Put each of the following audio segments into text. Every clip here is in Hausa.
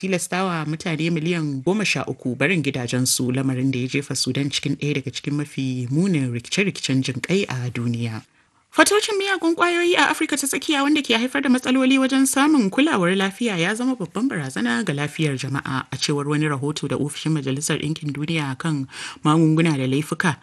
tilastawa mutane miliyan goma sha uku barin gidajensu lamarin da ya jefa Sudan cikin ɗaya daga cikin mafi munin rikice-rikicen jin kai a duniya. Fatocin miyagun kwayoyi a Afirka ta tsakiya wanda ke haifar da matsaloli wajen samun kulawar lafiya ya zama babban barazana ga lafiyar jama'a a cewar wani rahoto da ofishin Majalisar Ɗinkin Duniya kan magunguna da laifuka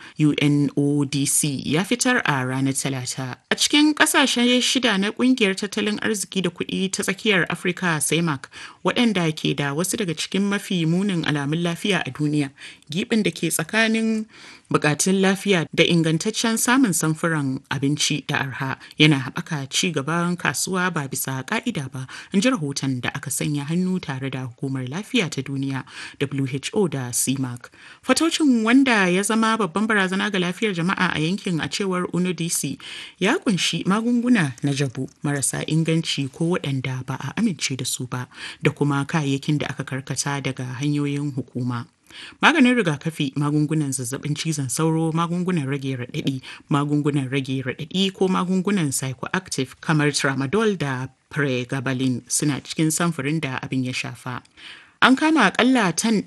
UNODC ya fitar a ranar Talata. A cikin ƙasashe shida na ƙungiyar tattalin arziki da kuɗi ta tsakiyar Afirka CEMAC waɗanda ke da wasu daga cikin mafi munin alamun lafiya a duniya, giɓin da ke tsakanin bukatun lafiya da ingantaccen samun samfuran abinci da arha yana haɓaka ci gaban kasuwa ba bisa ka'ida ba in ji rahoton da aka sanya hannu tare da hukumar lafiya ta duniya who da cmac fatocin wanda ya zama babban barazana ga lafiyar jama'a a yankin a cewar unodc ya kunshi magunguna na jabu marasa inganci ko waɗanda ba a amince da su ba da kuma kayayyakin da aka karkata daga hanyoyin hukuma maganin rigakafi magungunan zazzabin cizon sauro magungunan rage raɗaɗi magungunan rage raɗaɗi ko magungunan psychoactive kamar tramadol da pregabalin suna cikin samfurin da abin ya shafa an kama akalla tan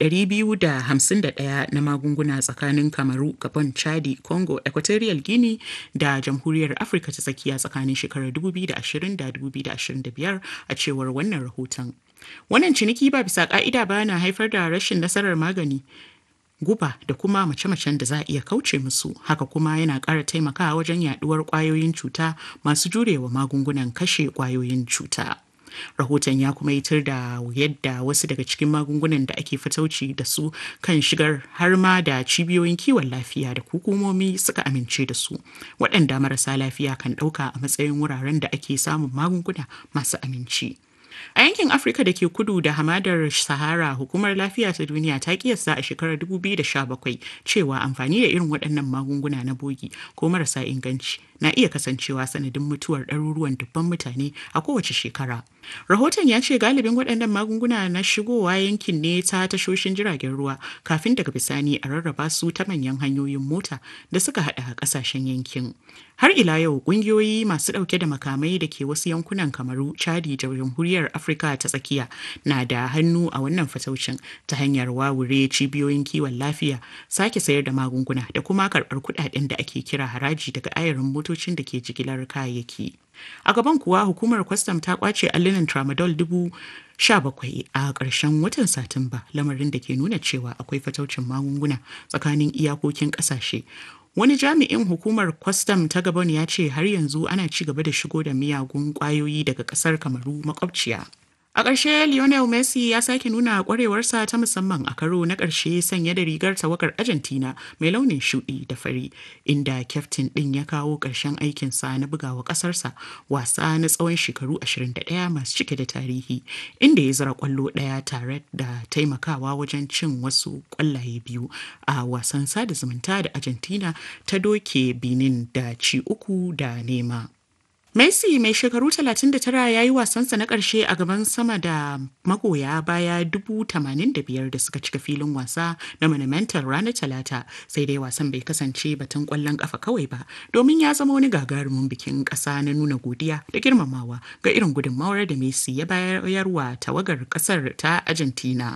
251 na magunguna tsakanin kamaru gabon chadi congo equatorial guinea da jamhuriyar afirka ta tsakiya tsakanin shekarar 2020 da 2025 a cewar wannan rahoton Wannan ciniki ba bisa ka'ida ba na haifar da rashin nasarar magani, guba da kuma mace-macen da za a iya kauce musu. Haka kuma yana ƙara taimakawa wajen yaduwar ƙwayoyin cuta masu jurewa magungunan kashe ƙwayoyin cuta. Rahoton ya kuma yitar da yadda wasu daga cikin magungunan da ake fatauci da su kan shigar har ma da cibiyoyin kiwon lafiya da hukumomi suka amince da su, waɗanda marasa lafiya kan ɗauka a matsayin wuraren da ake samun magunguna masu aminci. A yankin Afirka da ke kudu da hamadar Sahara, hukumar lafiya ta duniya ta kiyasta a shekarar 2017 cewa amfani da irin waɗannan magunguna na bogi ko marasa inganci na iya kasancewa sanadin mutuwar ɗaruruwan dubban mutane a kowace shekara. Rahoton ya ce galibin waɗannan magunguna na shigowa yankin ne ta tashoshin jiragen ruwa kafin daga bisani a rarraba su ta manyan hanyoyin mota da suka haɗa ƙasashen yankin. Har ila yau ƙungiyoyi masu ɗauke da makamai da ke wasu yankunan kamaru, Chadi da Jamhuriyar Afirka ta tsakiya na da hannu a wannan fataucin ta hanyar wawure cibiyoyin kiwon lafiya, sake sayar da magunguna da kuma karɓar kuɗaɗen da ake kira haraji daga ayarin motocin da ke jigilar kayayyaki. A gaban kuwa hukumar kwastam ta kwace allunan tramadol dubu sha bakwai a ƙarshen watan Satumba lamarin da ke nuna cewa akwai fataucin magunguna tsakanin iyakokin ƙasashe. Wani jami'in hukumar kwastam ta Gabon ya ce har yanzu ana ci gaba da shigo da miyagun ƙwayoyi daga ƙasar Kamaru makwabciya. A ƙarshe Lionel Messi ya sake nuna ƙwarewarsa ta musamman a karo na ƙarshe sanye da rigar tawagar Argentina mai launin shuɗi da fari, inda kyaftin ɗin ya kawo ƙarshen aikinsa na bugawa ƙasarsa wasa na tsawon shekaru 21 masu cike da tarihi, inda ya zira ƙwallo ɗaya tare da taimakawa wajen cin wasu ƙwallaye biyu a wasan sada zumunta da Argentina ta doke Benin da ci uku da nema. Messi mai shekaru 39 ya yi wasansa na ƙarshe a gaban sama da magoya baya 85,000 da suka cika filin wasa na Monumental ranar Talata sai dai wasan bai kasance batun ƙwallon ƙafa kawai ba domin ya zama wani gagarumin bikin ƙasa na nuna godiya da girmamawa ga irin gudunmawar da Messi ya bayarwa tawagar ƙasar ta Argentina.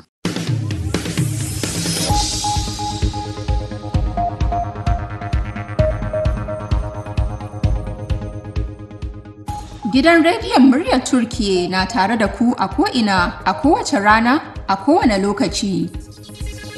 Gidan rediyon muryar Turkiye na tare da ku a ko'ina a kowace rana a kowane lokaci.